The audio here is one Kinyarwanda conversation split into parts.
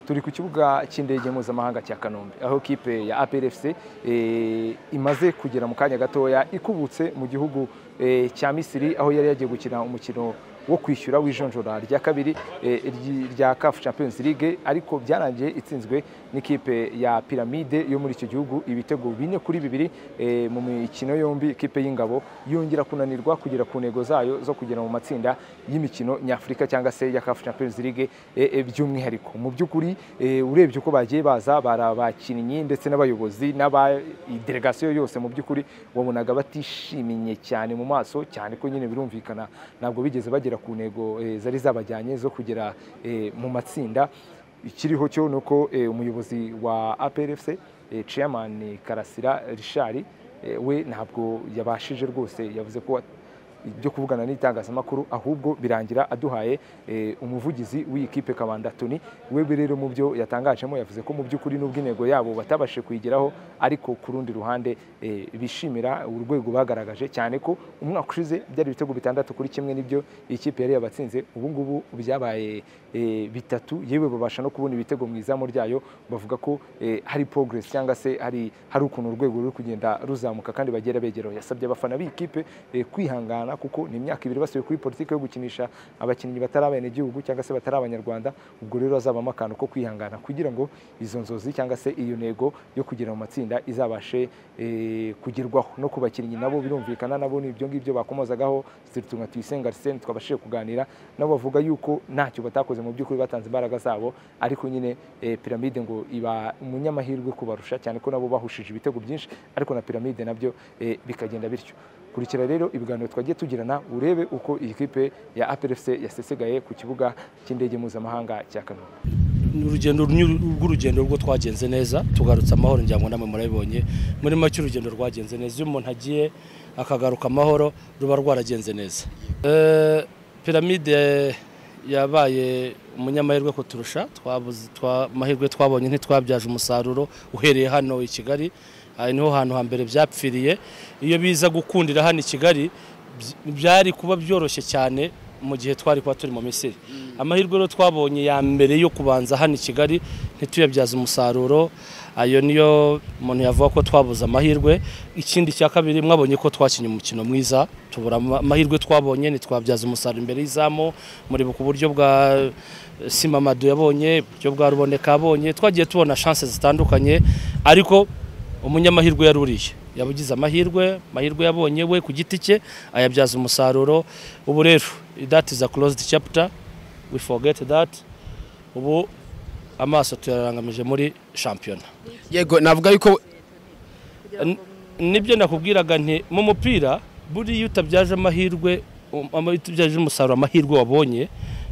turi ku kibuga cy'indege mpuzamahanga cya kanombe aho kipe ya APRFC imaze kugera mu kanya gatoya ikubutse mu gihugu cya misiri aho yari yagiye gukina umukino wo kwishyura w'ijonjora rya kabiri rya CAF Champions League ariko byarangiye itsinzwe n'ikipe ya piramide yo muri icyo gihugu ibitego bine kuri bibiri mu mikino yombi ikipe y'ingabo yongera kunanirwa kugera ku ntego zayo zo kugera mu matsinda y'imikino nyafurika cyangwa se ya CAF Champions League by'umwihariko mu by'ukuri urebye uko bagiye baza bari abakinnyi ndetse n'abayobozi n'abadelegasiyo yose mu by'ukuri wabonaga batishimiye cyane mu maso cyane ko nyine birumvikana ntabwo bigeze bagera ku ntego zari zabajyanye zo kugera mu matsinda ikiriho cyo ni uko umuyobozi wa APRFC Chairman Karasira Richard we ntabwo yabashije rwose yavuze ko ibyo kuvugana n'itangazamakuru ahubwo birangira aduhaye umuvugizi w'iyi kipe Kabanda Tony we rero mu byo yatangajemo yavuze ko mu by'ukuri n'ubwo intego yabo batabashije kuyigeraho ariko ku rundi ruhande bishimira urwego bagaragaje cyane ko umwaka ushize byari ibitego bitandatu kuri kimwe n'ibyo iyi kipe yari yabatsinze ubu ngubu byabaye bitatu yewe babasha no kubona ibitego mu izamu ryayo bavuga ko hari progress cyangwa se hari hari ukuntu urwego ruri kugenda ruzamuka kandi bagera begeraho yasabye abafana b'iyi kipe kwihangana kuko ni imyaka ibiri basubiye kuri politiki yo gukinisha abakinnyi batari abenegihugu cyangwa se batari abanyarwanda ubwo rero hazabamo akantu ko kwihangana kugira ngo izo nzozi cyangwa se iyo ntego yo kugera mu matsinda izabashe kugerwaho no ku bakinnyi nabo birumvikana nabo ni ibyo ngibyo bakomozagaho zitutumwa tuyisenga arisene twabashije kuganira nabo bavuga yuko ntacyo batakoze mu by'ukuri batanze imbaraga zabo ariko nyine piramide ngo iba umunyamahirwe kubarusha cyane ko nabo bahushije ibitego byinshi ariko na piramide nabyo bikagenda bityo kurikira rero ibiganiro twagiye tugirana urebe uko iyi kipe ya APRFC yasesegaye ku kibuga cy'indege mpuzamahanga cya Kanombe ni urugendo rw'urugendo rwo twagenze neza tugarutse amahoro ngira ngo namwe murabibonye muri make urugendo rwagenze neza iyo umuntu agiye akagaruka amahoro ruba rwaragenze neza piramide yabaye umunyamahirwe kuturusha amahirwe twabonye ntitwabyaje umusaruro uhereye hano i kigali aha niho hantu hambere byapfiriye iyo biza gukundira hano i kigali byari kuba byoroshye cyane mu gihe twari kuba turi mu misiri amahirwe rero twabonye ya mbere yo kubanza hano i kigali ntituyabyaze umusaruro ayo niyo umuntu yavuga ko twabuze amahirwe ikindi cya kabiri mwabonye ko twakinnye umukino mwiza tubura amahirwe twabonye ntitwabyaza umusaruro imbere y'izamu mureba ku buryo bwa simamadu yabonye uburyo bwa ruboneka yabonye twagiye tubona shanse zitandukanye ariko umunyamahirwe yari uriye yaba ugize amahirwe amahirwe yabonye we ku giti cye ayabyaza umusaruro ubu rero that is a closed chapter we forget that ubu amaso tuyarangamije muri shampiyona yego navuga yuko nibyo nakubwiraga nti mu mupira buriya utabyaje amahirwe utabyaje umusaruro amahirwe wabonye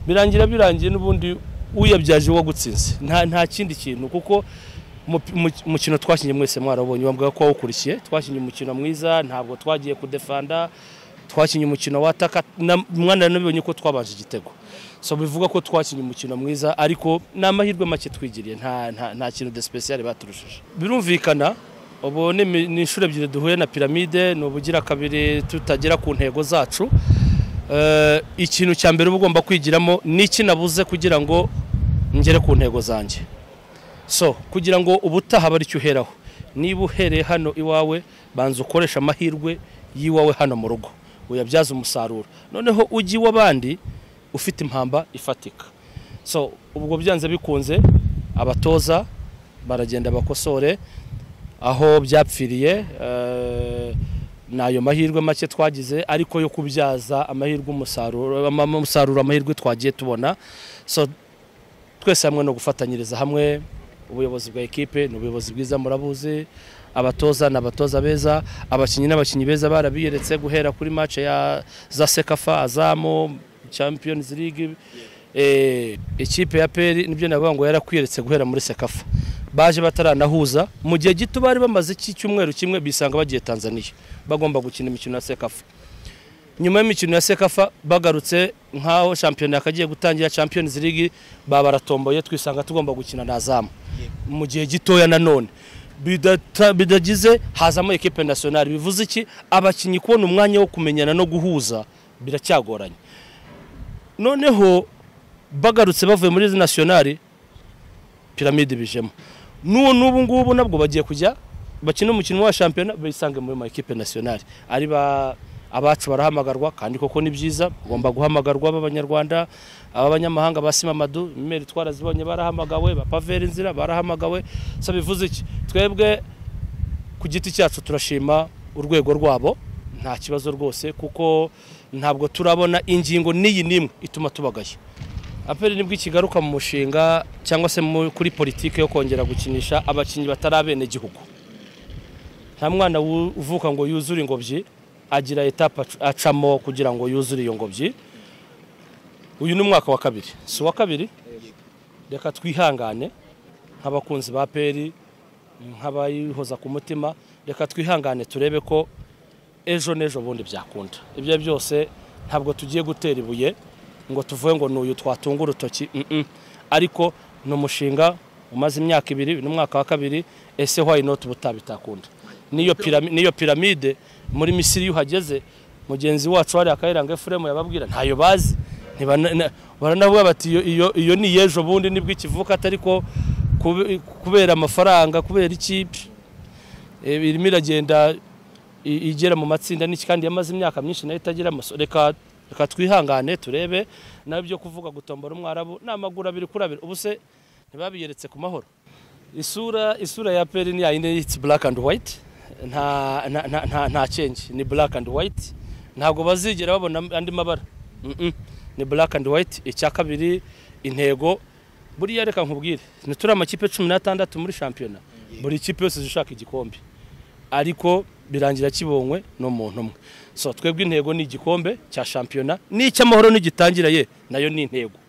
birangira birangiye n'ubundi uyabyaje wagutsinze nta kindi kintu kuko umukino twakinnye mwese mwarabonye bavuga ko wawukurikiye twakinnye umukino mwiza ntabwo twagiye kudefanda twakinnye umukino wataka mwana nabibonye ko twabanje igitego so bivuga ko twakinnye umukino mwiza ariko ni amahirwe make twigiriye nta kintu de special baturushije birumvikana ubu ni inshuro ebyiri duhuye na piramide ni ubugira kabiri tutagera ku ntego zacu ikintu cya mbere uba ugomba kwigiramo ni iki nabuze kugira ngo ngere ku ntego zanjye so kugira ngo ubutaha bari uheraho niba uhereye hano iwawe banza ukoresha amahirwe y'iwawe hano mu rugo uyabyaze umusaruro noneho ujye iw'abandi ufite impamba ifatika so ubwo byanze bikunze abatoza baragenda bakosore aho byapfiriye ni ayo mahirwe make twagize ariko yo kubyaza amahirwe umusaruro amahirwe twagiye tubona so twese hamwe no gufatanyiriza hamwe ubuyobozi bwa ekipe ni ubuyobozi bwiza murabuzi abatoza ni abatoza beza abakinnyi n'abakinnyi beza barabiyeretse guhera kuri mace ya za sekafa azamo champions league ekipe ya peri nibyo navuga ngo yarakwiyeretse guhera muri sekafa baje bataranahuza mu gihe gito bari bamaze icyumweru kimwe bisanga bagiye tanzaniya bagomba gukina imikino ya sekafa nyuma y'imikino ya sekafa bagarutse nk'aho shampiyona yakagiye gutangira champions league babaratomboye twisanga tugomba gukina na zamu mu gihe gitoya nanone bidagize hazamo ekipe nasiyonari bivuze iki abakinnyi kubona umwanya wo kumenyana no guhuza biracyagoranye noneho bagarutse bavuye muri nasiyonari piramide bijemo n'ubu n'ubu ngubu nabwo bagiye kujya bakina umukino wa shampiyona bisange muri makipe nasiyonari ari ba abacu barahamagarwa kandi koko ni byiza bagomba guhamagarwa b'abanyarwanda ab'abanyamahanga ba simamadu imeri twarazibonye barahamagawe ba paveri inzira barahamagawe so bivuze iki twebwe ku giti cyacu turashima urwego rwabo nta kibazo rwose kuko ntabwo turabona ingingo n'iyi n'imwe ituma tubagaya aperi nibwo ikigaruka mu mushinga cyangwa se kuri politiki yo kongera gukinisha abakinnyi batari abenegihugu nta mwana uvuka ngo yuzure ingobyi agira etape acamo kugira ngo yuzure iyo ngobyi uyu ni umwaka wa kabiri si uwa kabiri reka twihangane nk'abakunzi ba peri nk'abayihoza ku mutima reka twihangane turebe ko ejo n'ejo bundi byakunda ibyo byose ntabwo tugiye gutera ibuye ngo tuvuge ngo n'uyu twatunga urutoki ariko ni umushinga umaze imyaka ibiri ni umwaka wa kabiri ese wayi noti butabitakunda n'iyo piramide muri misiri iyo uhageze mugenzi wacu wari akayiranga efuremu yababwira ntayo bazi baranavuga bati iyo ni ejo bundi nibwo ikivuka atari ko kubera amafaranga kubera iki irimo iragenda igera mu matsinda n'iki kandi yamaze imyaka myinshi nayo itagira reka reka twihangane turebe nawe ibyo kuvuga gutombora umwarabu ni amaguru abiri kuri abiri ubu se ntibabiyeretse ku mahoro isura isura ya peri ni yayindi yitse black and white nta cyengi ni black and white ntabwo bazigera babona andi mabara ni black and white icya kabiri intego buriya reka nkubwire ntituri amakipe cumi n'atandatu muri shampiyona buri kipe yose ishaka igikombe ariko birangira kibonywe n'umuntu umwe so twebwe intego ni igikombe cya shampiyona n'icy'amahoro nigitangira ye nayo ni intego